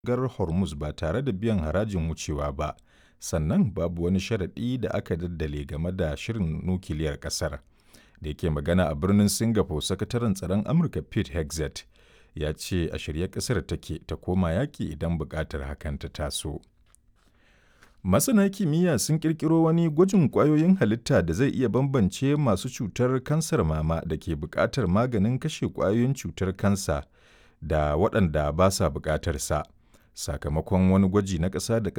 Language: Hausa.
mashigar Hormuz ba tare da biyan harajin wucewa ba, sannan babu wani sharaɗi da aka daddale game da shirin nukiliyar ƙasar. Da yake magana a birnin Singapore, Sakataren Tsaron Amurka Pete Hegseth ya ce a shirye ƙasar take ta koma yaƙi idan buƙatar hakan ta taso. Masana kimiyya sun ƙirƙiro wani gwajin ƙwayoyin halitta da zai iya bambance masu cutar kansar mama da ke buƙatar maganin kashe ƙwayoyin cutar kansa da waɗanda ba sa buƙatar sa. Sakamakon wani gwaji na ƙasa da